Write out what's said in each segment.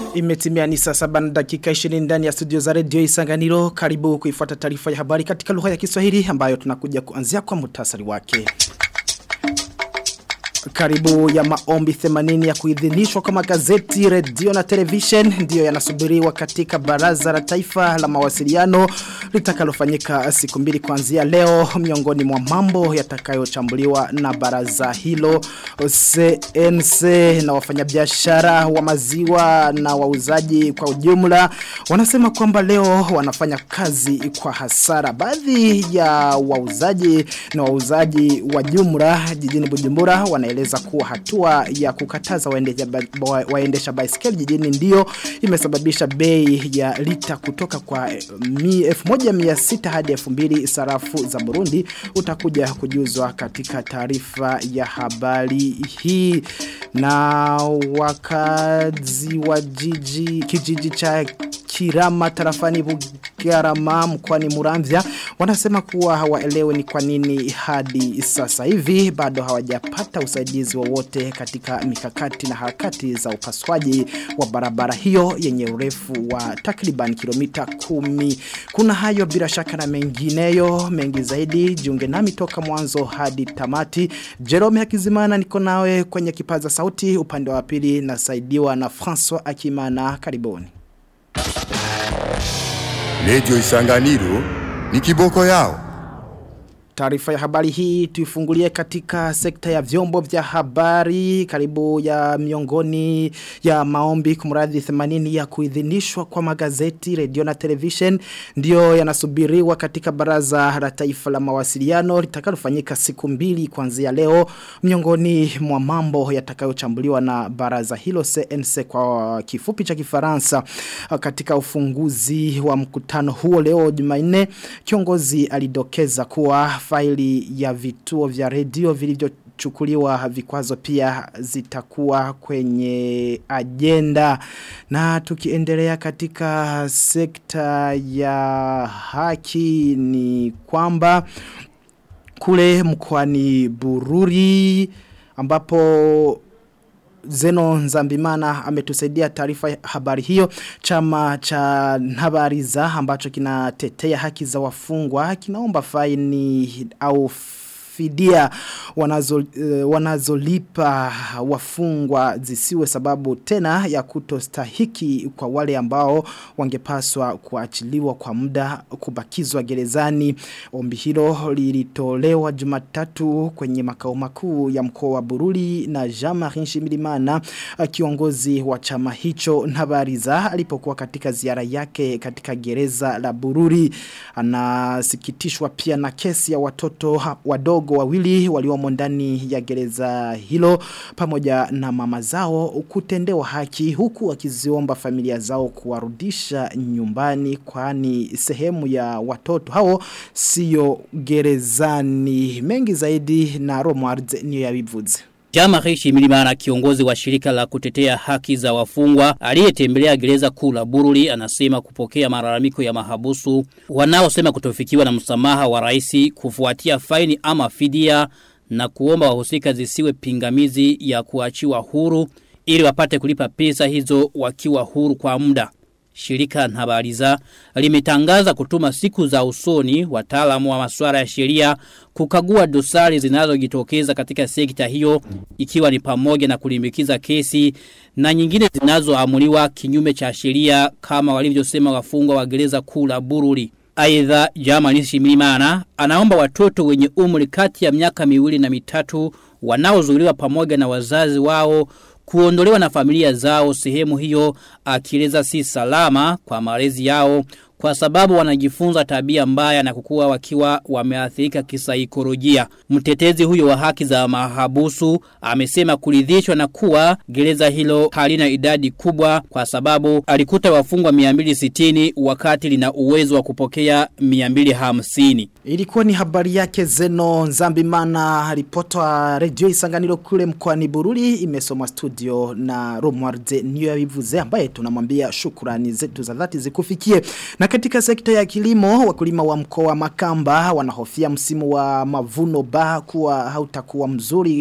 Imetimia ni saa saba na dakika 20 ndani ya studio za radio Isanganiro. Karibu kuifuata taarifa ya habari katika lugha ya Kiswahili ambayo tunakuja kuanzia kwa muhtasari wake. Karibu ya maombi 80 ya kuidhinishwa kwa magazeti, redio na television ndiyo yanasubiriwa katika baraza la taifa la mawasiliano litakalofanyika siku mbili kuanzia leo miongoni mwa mambo yatakayochambuliwa na baraza hilo CNC na wafanyabiashara wa maziwa na wauzaji kwa ujumla wanasema kwamba leo wanafanya kazi kwa hasara baadhi ya wauzaji na wauzaji wa jumla jijini Bujumbura wanaeleza kuwa hatua ya kukataza waendesha, waendesha baiskeli jijini ndio imesababisha bei ya lita kutoka kwa 1600 hadi 2000 sarafu za Burundi utakuja kujuzwa katika taarifa ya habari hii na wakazi wa jiji kijiji cha Kirama tarafani Bugarama mkwani Muramvya wanasema kuwa hawaelewe ni kwa nini hadi sasa hivi bado hawajapata usaidizi wowote katika mikakati na harakati za upaswaji wa barabara hiyo yenye urefu wa takriban kilomita kumi. Kuna hayo bila shaka na mengineyo mengi zaidi jiunge nami toka mwanzo hadi tamati. Jerome Hakizimana niko nawe kwenye kipaza sauti upande wa pili nasaidiwa na François Akimana karibuni. Radio Isanganiro ni kiboko yao. Taarifa ya habari hii tuifungulie katika sekta ya vyombo vya habari karibu ya miongoni ya maombi kumradhi 80 ya kuidhinishwa kwa magazeti, radio na television ndio yanasubiriwa katika baraza la taifa la mawasiliano litakalofanyika siku mbili kuanzia leo miongoni mwa mambo yatakayochambuliwa na baraza hilo CNC kwa kifupi cha Kifaransa katika ufunguzi wa mkutano huo leo Jumanne kiongozi alidokeza kuwa faili ya vituo vya redio vilivyochukuliwa vikwazo pia zitakuwa kwenye agenda na tukiendelea katika sekta ya haki ni kwamba kule mkoani Bururi ambapo Zeno Nzambimana ametusaidia taarifa habari hiyo chama cha Nhabariza ambacho kinatetea haki za wafungwa kinaomba faini au fidia wanazo, uh, wanazolipa wafungwa zisiwe sababu tena ya kutostahiki kwa wale ambao wangepaswa kuachiliwa kwa muda kubakizwa gerezani. Ombi hilo lilitolewa Jumatatu kwenye makao makuu ya mkoa wa Bururi na Jean-Marie Nshimirimana kiongozi wa chama hicho Nabariza alipokuwa katika ziara yake katika gereza la Bururi anasikitishwa pia na kesi ya watoto wadogo wawili waliomo ndani ya gereza hilo pamoja na mama zao kutendewa haki huku wakiziomba familia zao kuwarudisha nyumbani kwani sehemu ya watoto hao sio gerezani mengi zaidi na Romuald niyo yabivuze Jama Rishi Milimana kiongozi wa shirika la kutetea haki za wafungwa aliyetembelea gereza kuu la Bururi anasema kupokea malalamiko ya mahabusu wanaosema kutofikiwa na msamaha wa rais kufuatia faini ama fidia na kuomba wahusika zisiwe pingamizi ya kuachiwa huru ili wapate kulipa pesa hizo wakiwa huru kwa muda. Shirika Nhabariza limetangaza kutuma siku za usoni wataalamu wa masuala ya sheria kukagua dosari zinazojitokeza katika sekta hiyo ikiwa ni pamoja na kulimbikiza kesi na nyingine zinazoamuliwa kinyume cha sheria kama walivyosema wafungwa wa gereza kuu la Bururi. Aidha Jamani Shimilimana anaomba watoto wenye umri kati ya miaka miwili na mitatu wanaozuiliwa pamoja na wazazi wao kuondolewa na familia zao sehemu hiyo akieleza si salama kwa malezi yao kwa sababu wanajifunza tabia mbaya na kukua wakiwa wameathirika kisaikolojia. Mtetezi huyo wa haki za mahabusu amesema kuridhishwa na kuwa gereza hilo halina idadi kubwa kwa sababu alikuta wafungwa 260 wakati lina uwezo wa kupokea 250. Ilikuwa ni habari yake Zeno Nzambimana ripota wa redio Isanganiro kule mkoani Bururi imesoma studio na Romualde niyo yabivuze ambaye tunamwambia shukrani zetu za dhati zikufikie. Na katika sekta ya kilimo wakulima wa mkoa wa Makamba wanahofia msimu wa mavuno ba kuwa hautakuwa mzuri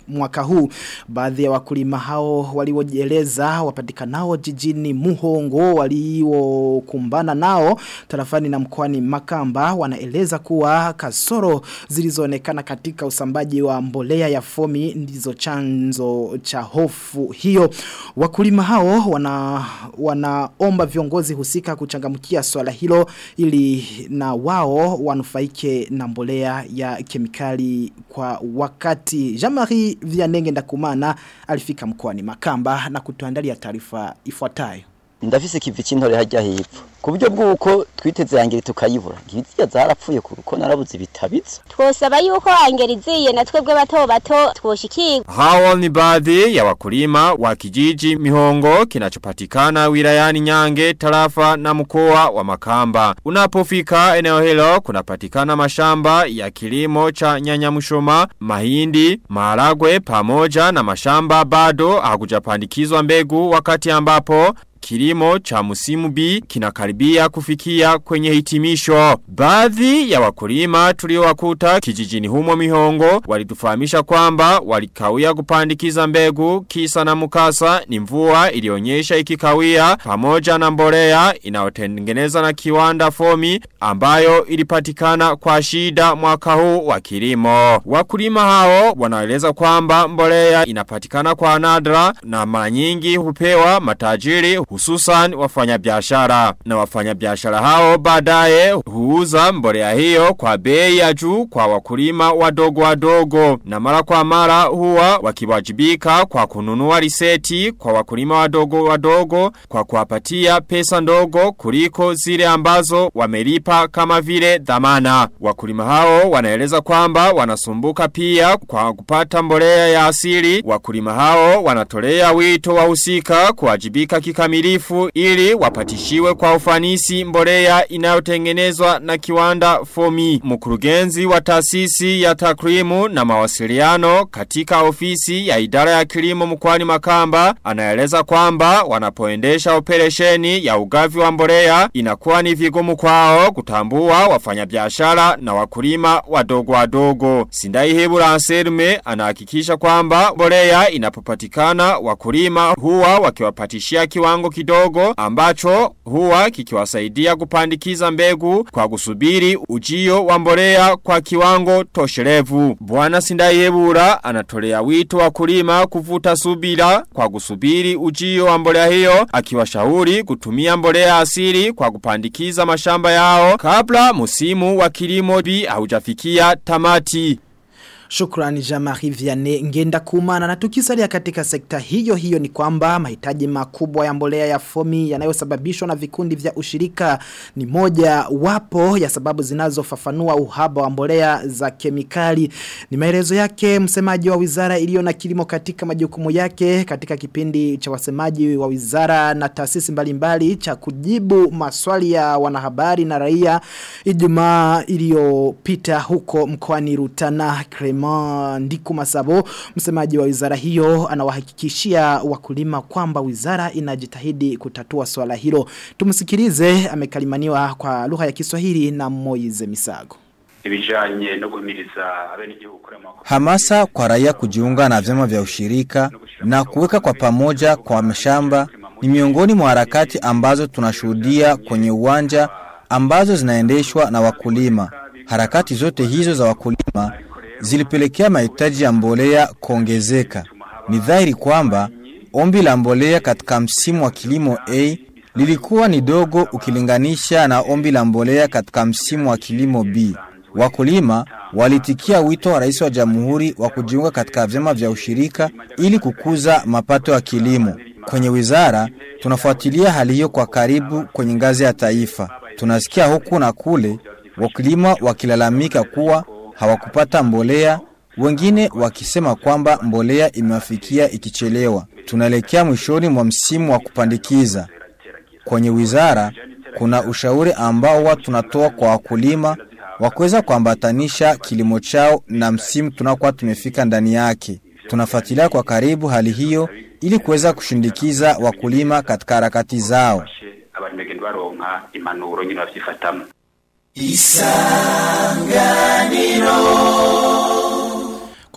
mwaka huu. Baadhi ya wakulima hao waliojieleza wapatikanao jijini Muhongo waliokumbana nao tarafani na mkoani Makamba wanaeleza kuwa kasoro zilizoonekana katika usambaji wa mbolea ya fomi ndizo chanzo cha hofu hiyo. Wakulima hao wana wanaomba viongozi husika kuchangamkia swala hilo ili na wao wanufaike na mbolea ya kemikali kwa wakati. Jamari Vianenge ndakumana alifika mkoani Makamba na kutuandalia taarifa ifuatayo. ndafise kivi c'intore harya hepfo ku buryo bw'uko twiteze yangere tukayibura ngibiziya zarapfuye kuko narabuze ibitabizo twosaba yuko angeriziye na twebwe bato bato twoshikirwa Hao ni baadhi ya wakulima wa kijiji Mihongo kinachopatikana wilayani Nyange, tarafa na mkoa wa Makamba. Unapofika eneo hilo kunapatikana mashamba ya kilimo cha nyanya mshoma, mahindi, maharagwe pamoja na mashamba bado hakujapandikizwa mbegu wakati ambapo Kilimo cha musimu B kinakaribia kufikia kwenye hitimisho. Baadhi ya wakulima tuliowakuta kijijini humo mihongo walitufahamisha kwamba walikawia kupandikiza mbegu kisa na mukasa ni mvua ilionyesha ikikawia pamoja na mbolea inayotengeneza na kiwanda fomi ambayo ilipatikana kwa shida mwaka huu wa kilimo. Wakulima hao wanaeleza kwamba mbolea inapatikana kwa nadra na mara nyingi hupewa matajiri hususan wafanyabiashara na wafanyabiashara hao baadaye huuza mbolea hiyo kwa bei ya juu kwa wakulima wadogo wadogo na mara kwa mara huwa wakiwajibika kwa kununua riseti kwa wakulima wadogo wadogo kwa kuwapatia pesa ndogo kuliko zile ambazo wamelipa kama vile dhamana wakulima hao wanaeleza kwamba wanasumbuka pia kwa kupata mbolea ya asili wakulima hao wanatolea wito wahusika kuwajibika kikamilifu ili wapatishiwe kwa ufanisi mbolea inayotengenezwa na kiwanda fomi. Mkurugenzi wa taasisi ya takrimu na mawasiliano katika ofisi ya idara ya kilimo mkwani makamba anaeleza kwamba wanapoendesha operesheni ya ugavi wa mbolea inakuwa ni vigumu kwao kutambua wafanyabiashara na wakulima wadogo wadogo. Sindai Hebura Anselme anahakikisha kwamba mbolea inapopatikana wakulima huwa wakiwapatishia kiwango kidogo ambacho huwa kikiwasaidia kupandikiza mbegu kwa kusubiri ujio wa mbolea kwa kiwango tosherevu. Bwana Sindayebura anatolea wito wakulima kuvuta subira kwa kusubiri ujio wa mbolea hiyo akiwashauri kutumia mbolea asili kwa kupandikiza mashamba yao kabla musimu wa kilimo bi haujafikia tamati. Shukrani Jamari Vianney ngenda kumana na tukisalia katika sekta hiyo hiyo ni kwamba mahitaji makubwa ya mbolea ya fomi yanayosababishwa na vikundi vya ushirika ni moja wapo ya sababu zinazofafanua uhaba wa mbolea za kemikali. Ni maelezo yake msemaji wa wizara iliyo na kilimo katika majukumu yake katika kipindi cha wasemaji wa wizara na taasisi mbalimbali cha kujibu maswali ya wanahabari na raia Ijumaa iliyopita huko mkoani Rutana Krema Clement Ndiku Masabo msemaji wa wizara hiyo anawahakikishia wakulima kwamba wizara inajitahidi kutatua swala hilo tumsikilize amekalimaniwa kwa lugha ya Kiswahili na Moize Misago ibijanye no guhimiriza abenegihugu kurema Hamasa kwa raia kujiunga na vyama vya ushirika na kuweka kwa pamoja kwa mashamba ni miongoni mwa harakati ambazo tunashuhudia kwenye uwanja ambazo zinaendeshwa na wakulima. Harakati zote hizo za wakulima zilipelekea mahitaji ya mbolea kuongezeka. Ni dhahiri kwamba ombi la mbolea katika msimu wa kilimo A lilikuwa ni dogo ukilinganisha na ombi la mbolea katika msimu wa kilimo B. Wakulima walitikia wito wa rais wa jamhuri wa kujiunga katika vyama vya ushirika ili kukuza mapato ya kilimo. Kwenye wizara tunafuatilia hali hiyo kwa karibu kwenye ngazi ya taifa. Tunasikia huku na kule wakulima wakilalamika kuwa hawakupata mbolea, wengine wakisema kwamba mbolea imewafikia ikichelewa. Tunaelekea mwishoni mwa msimu wa kupandikiza. Kwenye wizara kuna ushauri ambao watu tunatoa kwa wakulima wa kuweza kuambatanisha kilimo chao na msimu tunakuwa tumefika ndani yake. Tunafuatilia kwa karibu hali hiyo ili kuweza kushindikiza wakulima katika harakati zao. abantu bagenda baronka impanuro nyine bavyifatamwo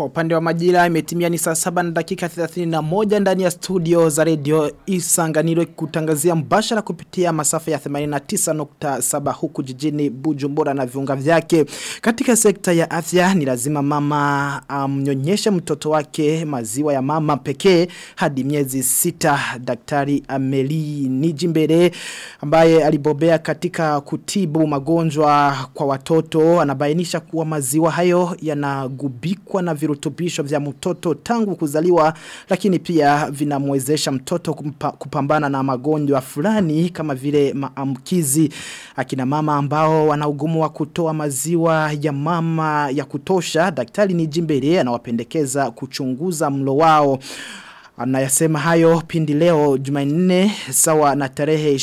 Kwa upande wa majira imetimia ni saa saba na dakika 31 ndani ya studio za radio Isanganiro kutangazia mbashara kupitia masafa ya 89.7 huku jijini Bujumbura na viunga vyake. Katika sekta ya afya ni lazima mama amnyonyeshe um, mtoto wake maziwa ya mama pekee hadi miezi sita. Daktari Ameli Nijimbere ambaye alibobea katika kutibu magonjwa kwa watoto anabainisha kuwa maziwa hayo yanagubikwa na virutubisho vya mtoto tangu kuzaliwa lakini pia vinamwezesha mtoto kumpa, kupambana na magonjwa fulani kama vile maamkizi akina mama ambao wana ugumu wa kutoa maziwa ya mama ya kutosha daktari ni jimbere anawapendekeza kuchunguza mlo wao Anayasema hayo pindi leo Jumanne sawa na tarehe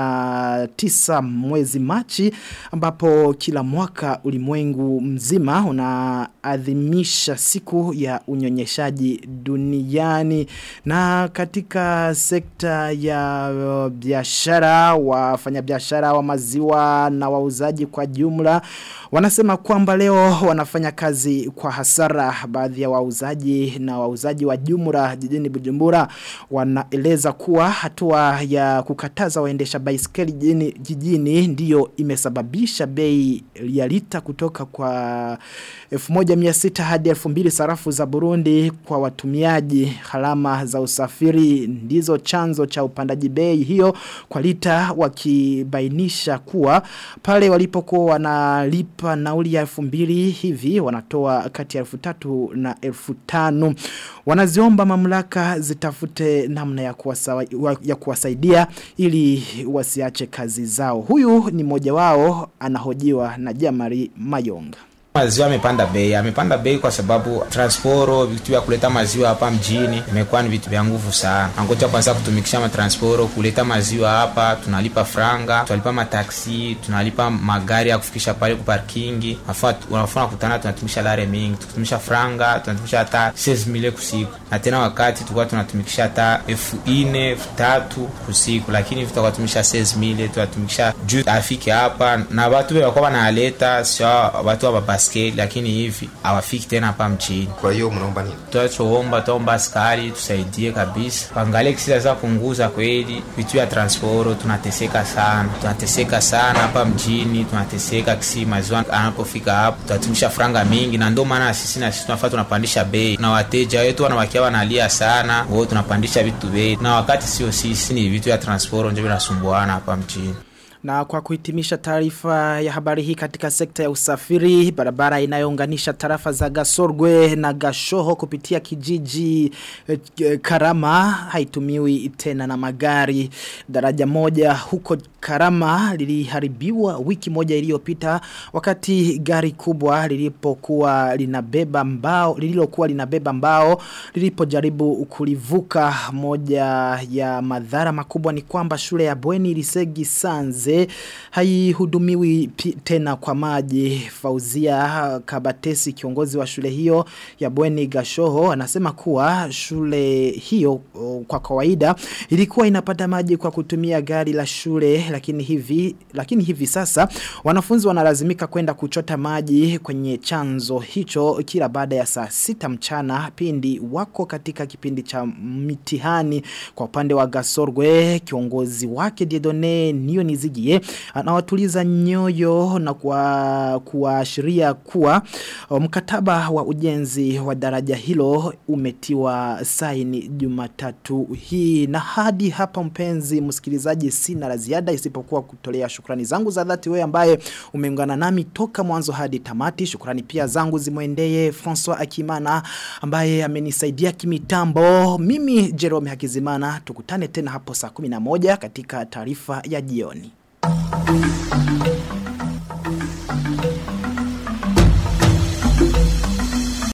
29 mwezi Machi ambapo kila mwaka ulimwengu mzima unaadhimisha siku ya unyonyeshaji duniani na katika sekta ya biashara wafanyabiashara wa maziwa na wauzaji kwa jumla wanasema kwamba leo wanafanya kazi kwa hasara baadhi ya wauzaji na wauzaji wa jumla jijini Bujumbura wanaeleza kuwa hatua ya kukataza waendesha baiskeli jijini, jijini ndiyo imesababisha bei ya lita kutoka kwa 1600 hadi 2000 sarafu za Burundi kwa watumiaji halama za usafiri ndizo chanzo cha upandaji bei hiyo kwa lita wakibainisha kuwa pale walipokuwa wanalipa nauli ya 2000 hivi wanatoa kati ya 3000 na 1500 wanaziomba mamlaka zitafute namna ya, kuwasa, ya kuwasaidia ili wasiache kazi zao. Huyu ni mmoja wao anahojiwa na Jamari Mayonga. Maziwa amepanda bei, amepanda bei kwa sababu transporo, vitu vya kuleta maziwa hapa mjini imekuwa ni vitu vya nguvu sana. Angoja kwanza kutumikisha matransporo, kuleta maziwa hapa, tunalipa franga, tunalipa mataksi, tunalipa magari ya kufikisha pale ku parkingi. Unafuna kutana tunatumisha lare mingi, tukitumisha franga, tunatumisha hata 16000 kusiku. Na tena wakati tulikuwa tunatumikisha hata 4000, 3000 kusiku, lakini tutakuwa tumisha 16000, tunatumikisha juu afike hapa na watu walikuwa wanaleta sio watu wa baskeli lakini hivi hawafiki tena hapa mchini. Kwa hiyo mnaomba nini? Tunachoomba tuomba askari tusaidie kabisa, pangalie kisi za punguza kweli vitu ya transporo. Tunateseka sana, tunateseka sana hapa mjini, tunateseka kisi maziwa anapofika hapo tunatumisha franga mingi, na ndio maana sisi na sisi tunafaa tunapandisha bei, na wateja wetu wanawakia wanalia sana, wao tunapandisha vitu bei, na wakati sio sisi, ni vitu ya transporo ndio vinasumbuana hapa mjini. Na kwa kuhitimisha taarifa ya habari hii katika sekta ya usafiri, barabara inayounganisha tarafa za Gasorgwe na Gashoho kupitia kijiji eh, Karama haitumiwi tena na magari. Daraja moja huko Karama liliharibiwa wiki moja iliyopita wakati gari kubwa lilipokuwa linabeba mbao lililokuwa linabeba mbao lilipojaribu kulivuka moja ya madhara makubwa ni kwamba shule ya Bweni Lisegi Sanze haihudumiwi tena kwa maji Fauzia Kabatesi kiongozi wa shule hiyo ya Bweni Gashoho anasema kuwa shule hiyo kwa kawaida ilikuwa inapata maji kwa kutumia gari la shule lakini hivi lakini hivi sasa wanafunzi wanalazimika kwenda kuchota maji kwenye chanzo hicho kila baada ya saa sita mchana pindi wako katika kipindi cha mitihani kwa upande wa Gasorgwe kiongozi wake Diedone niyo nizigie anawatuliza nyoyo na kuashiria kuwa mkataba wa ujenzi wa daraja hilo umetiwa saini Jumatatu hii na hadi hapa mpenzi msikilizaji sina la ziada isipokuwa kutolea shukrani zangu za dhati wewe ambaye umeungana nami toka mwanzo hadi tamati shukrani pia zangu zimwendee François Akimana ambaye amenisaidia kimitambo mimi Jerome Hakizimana tukutane tena hapo saa 11 katika taarifa ya jioni Thank you.